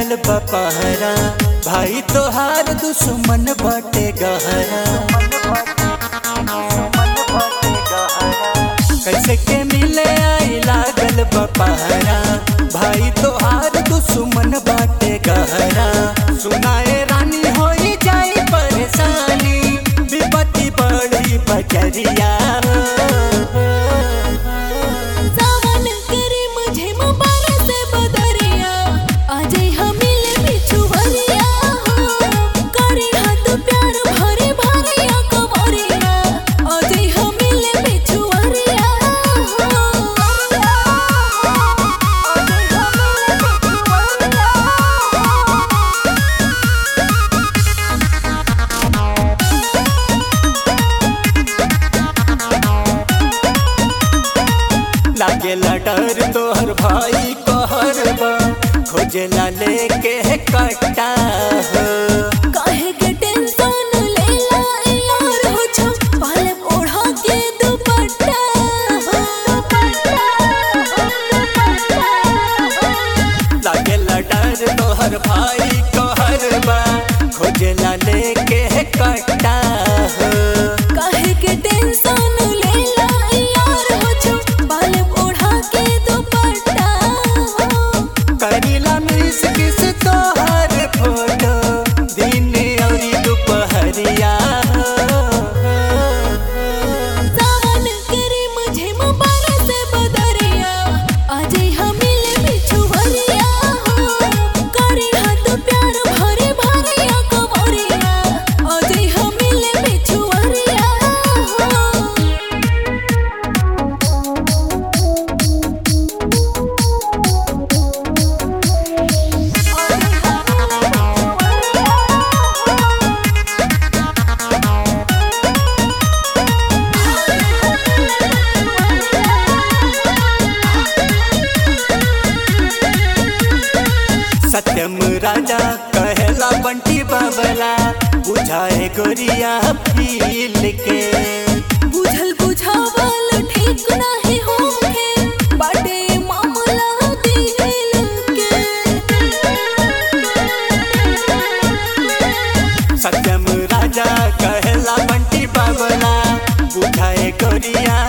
लागल बपहरा भाई तोहार दुश्मन बटे गहरा कैसे के मिले आई लागल बपहरा भाई तोहार दुश्मन बाटे गहरा सुनाए रानी होई जाई परेशानी विपत्ति बड़ी बजरिया सावन करे मुझे मुबारक से बदरिया आजे हमिले बिछुवरिया करे हाथ प्यार भरे भरिया कमरिया आजे हमिले बिछुवरिया आजे हमिले लागेला डर तोहर भाई कहर बा खोजेला लेके कट्टा हो काहे के टेंशन लेला यार हो छो पाले ओढ़ा के दुपट्टा हो लागेला डर तोहर भाई कहर बा खोजेला लेके कट्टा हो काहे के टेंशन लेला यार हो छो पाले ओढ़ा के दुपट्टा हो करीला मिस किस तोहर फोटो दिन औरी दुपहरिया सावन करे मुझे मुबारक से बदरिया आजे हमिले बिछुवरिया करे हाथ प्यार भरे भरिया कमरिया आजे हमिले बिछुवरिया सत्यम राजा कहेला बंटी बाबला बुझाए गोरिया फील के बुझल बुझावल ठीक नाही होखे बाटे मामला दिल के सत्यम राजा कहेला बंटी बाबला बुझाए गोरिया